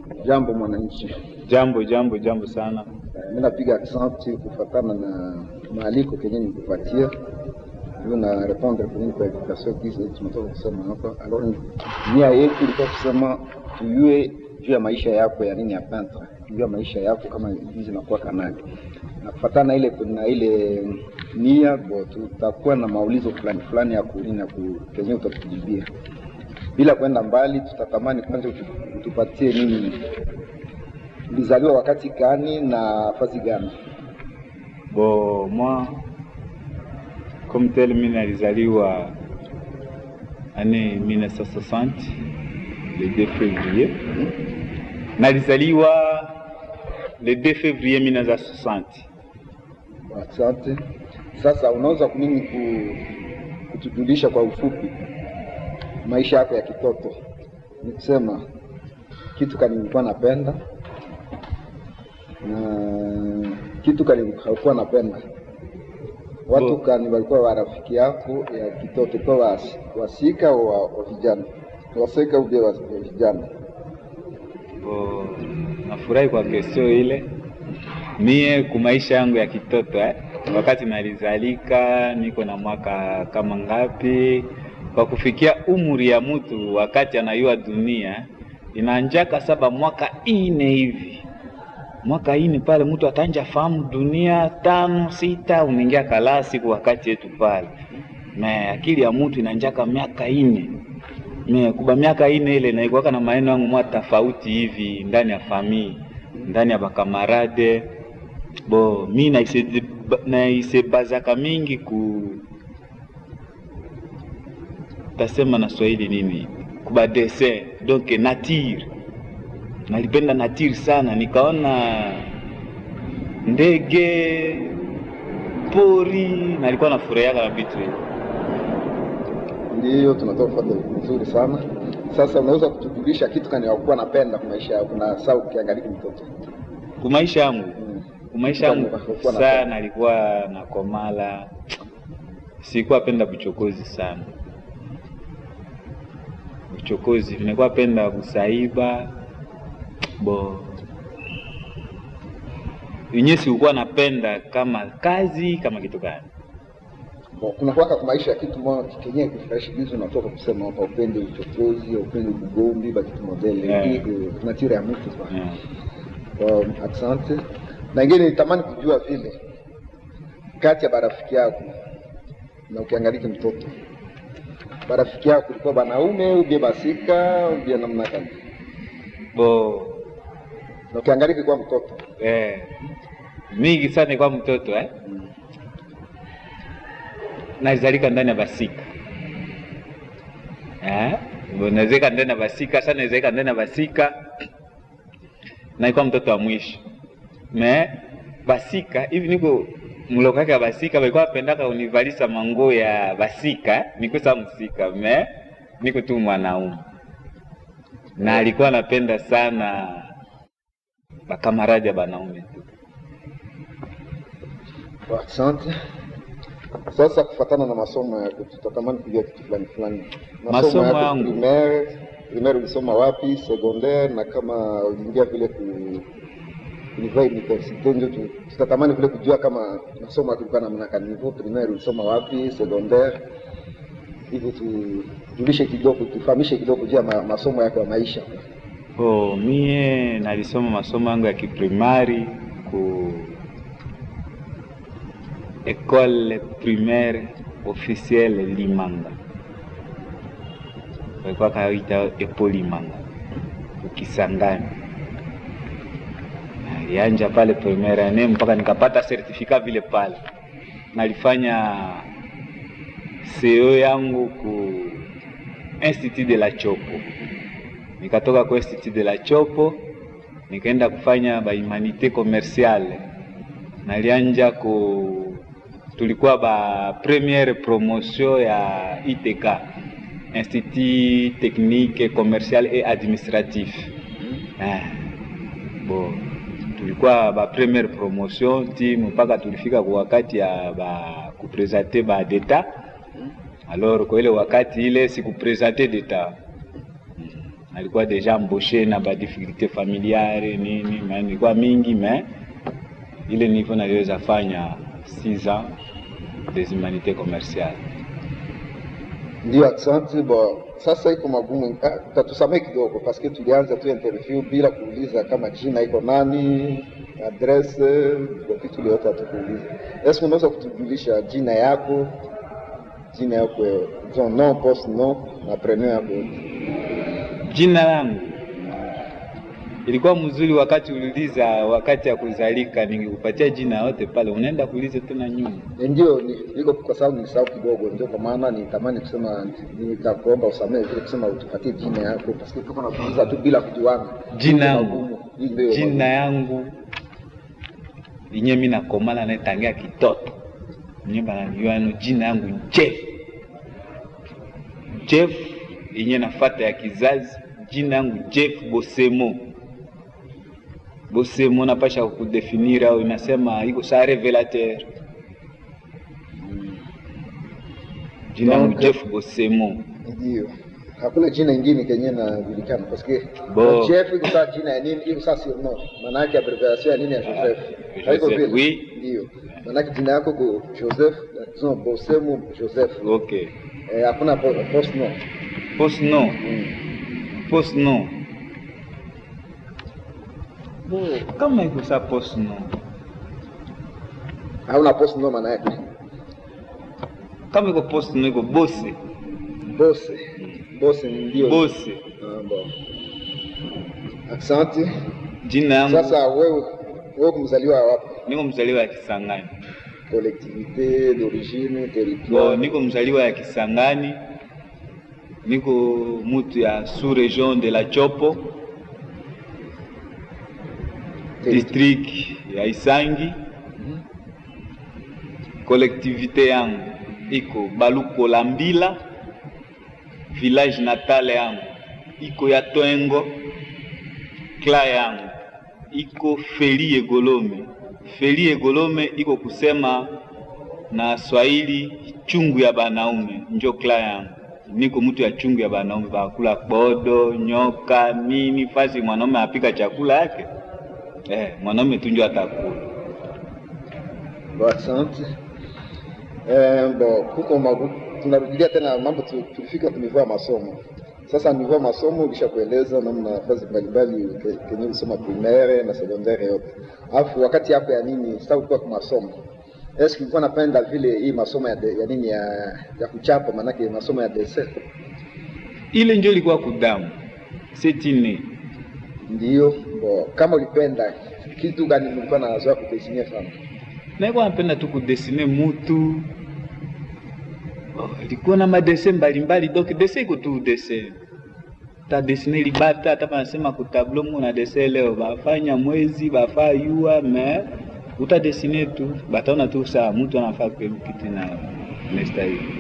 Jambo mwananchi, Jambo jambo jambo sana. mimi napiga aksanti kufatana na maaliko kenye nikupatia hiyo na répondre kwenye kwa invitation hizi tumetoka kusema hapa. Alors nia yetu ilikuwa kusema tuyue juu ya maisha yako ya nini ya peintre, juu ya maisha yako kama hizi nakuwa kanali na kufatana na ile na ile nia bo, tutakuwa na maulizo fulani fulani ya kunini ya ku- kenye utatujibia bila kwenda mbali. Tutatamani kwanza utu- utupatie nini ulizaliwa wakati gani na fazi gani? Bon, moi comme tel mimi nalizaliwa année 1960 le 2 février. Nalizaliwa le 2 février 1960. Asante. Sasa unaweza kunini ku, kutujulisha kwa ufupi maisha yako ya kitoto? Ni kusema kitu kani ulikuwa napenda na kitu kani haukuwa napenda, watu Bo- kani walikuwa warafiki yako ya kitoto kwa was, wasika wa, wa vijana wasika ubia wa, wa vijana Bon, nafurahi kwa kesio ile. Mie ku maisha yangu ya kitoto eh, wakati nalizalika niko na mwaka kama ngapi, kwa kufikia umri ya mtu wakati anayua dunia inanjaka saba mwaka ine hivi mwaka ine pale mtu atanja fahamu dunia tano sita, unaingia kalasi kwa wakati yetu pale, me akili ya mtu inanjaka miaka ine me kuba miaka ine ile naikuwaka na maneno yangu mwa tofauti hivi ndani ya famii ndani ya bakamarade bo mi naise- naisebazaka mingi ku tasema na Swahili nini kuba dessin donc nature nalipenda nature sana nikaona ndege pori nalikuwa nafurahiaka na vitu hivi Ndiyo, tunatoka kufuata vizuri sana. Sasa unaweza kutujulisha kitu kani hakuwa napenda kwa maisha yako na saa ukiangalia mtoto kumaisha yangu mm. kumaisha yangu Ulikuwa na- sana alikuwa na komala, sikuwa penda buchokozi sana. Buchokozi nilikuwa penda kusaiba bo yenyewe sikukuwa napenda kama kazi kama kitu gani. Bon, kuna kwaka kwa maisha ya kitu moja kenye kufurahisha juzi unatoka kusema hapa upende uchokozi, upende ugombi ba kitu modele Yeah. hii eh, nature ya mtu kwa. Yeah. Um, asante. Na ingine nitamani kujua vile kati ya barafiki yako na ukiangalia mtoto barafiki yako ulikuwa banaume ubie basika ubie namna gani? Bo Na ukiangalia kwa mtoto eh, mingi sana nilikuwa mtoto eh? nazalika ndani ya basika eh? Bo, nazeka ndani ya basika sana nazalika ndani ya basika naikuwa mtoto wa mwisho me basika hivi niko mlokake ya basika balikuwa wapendaka univalisa manguo ya basika nikusa msika me niko tu mwanaume na alikuwa anapenda sana bakamaradi ya banaume tu Asante. Sasa kufatana na masomo yako, tutatamani kujua kitu fulani fulani. Masomo yako yangu. primaire, primaire ulisoma wapi? Secondaire na kama uliingia vile ku niveau universite, ndio tu- tutatamani vile kujua kama masomo yako ilikuwa namna gani. Niveau primaire ulisoma wapi? Secondaire hivyo tujulishe kidogo, tufahamishe kidogo juu ya ma, masomo yako ya maisha. Oh, mie nalisoma masomo yangu ya kiprimari ku école primaire officielle Limanga, walikuwa kaita epo Limanga ukisangani. Nalianja pale primaire ane mpaka nikapata certificat vile pale. Nalifanya CEO yangu ku Institut de la Chopo nikatoka kwa Institut de la Chopo nikaenda kufanya ba humanité commerciale. Nalianja ku tulikuwa ba première promotion ya ITK Institut technique commercial et administratif. Eh, bo tulikuwa ba première promotion ti mpaka tulifika kwa wakati ya ba kupresente ba deta alors kwa ile wakati ile sikupresente deta nalikuwa deja embauché na ba difficulté familiare nini, mais nilikuwa mingi mais ile niveau naliweza fanya 6 ans des humanités commerciales. Ndio, asante. Bo, sasa iko magumu, ah, tatusamee kidogo paske tulianza tu interview bila kuuliza kama jina iko nani, adresse, kwa vitu vyote hatukuuliza. Eske unaweza kutujulisha jina yako, jina yako, ton nom, poste nom na prenom yako? Jina langu ilikuwa mzuri wakati uliuliza wakati ya kuzalika, ningekupatia jina yote pale, unaenda kuuliza tena nyuma. Ndio, ni- iko kwa sababu nilisahau kidogo, ndio kwa maana nitamani kusema, nitakuomba usamehe vile kusema utupatie jina yako paske tuko natuuliza tu bila kujuana. Jina Iko yangu. magumu. Hii ndio magumu. Jina yangu inye mi nakomala naitangia kitoto nye bananiwano jina yangu Jeff Jeff inye nafata ya kizazi jina yangu Jeff Bosemo Bosemo napasha kudefinira au inasema iko sa revelateur jina yangu Donc, Jeff Bosemo Ndio. Hakuna jina ingine kenye najulikana paske Bo. Jeff iko saa jina ya nini, iko saa surnom. Maana yake abbreviation ya nini ya Joseph. Joseph, Haiko vile? oui. Ndio. Maana yake jina yako ko Joseph, no, Bosemu Joseph. okay Eh, hakuna po- post no. post no Mm. post no bo kama iko sa post no Hauna post no maana yake. kama iko post no iko bose Bose. Bose ndio. bose Ah, bon. Asante. jina yangu Sasa wewe wewe kumzaliwa wapi? niko mzaliwa ya Kisangani Collectivité d'origine, bo territoire. niko mzaliwa ya Kisangani niko mutu ya sous region de la Chopo district ya Isangi collectivité yangu iko Balukola Mbila village natale yangu iko ya Twengo kla yangu iko Feli Egolome Feli Egolome iko kusema na Swahili chungu ya banaume njo kla yangu niko mtu ya chungu ya banaume bakula bodo nyoka nini fasi mwanaume apika chakula yake eh, mwanaume tu njo atakula Bon, asante. Eh, bon, kuko magu, tunarudilia tena mambo tu- tulifika kunivua ya masomo. Sasa nivua ya masomo ulishakueleza namna nafasi mbalimbali ke- kenye ulisoma primaire na secondaire yote. Alafu wakati yako ya nini sasa ulikuwa kwa masomo. Eske ulikuwa napenda vile hii masomo ya, de, ya nini ya, ya kuchapa manake masomo ya dessin? ile njo ilikuwa kudamu setine Ndio. Bon, kama ulipenda kitu gani ulikuwa nazoea kudesinia sana? naikuwa napenda tu kudesine mutu Oh, ilikuwa na madese mbalimbali donc dese iko tu dese ta desine libata hata panasema kutablo mu na dese leo bafanya mwezi bafaa yua me utadesine tu bataona tu saa mutu anafaa kwelu kitu na nestahili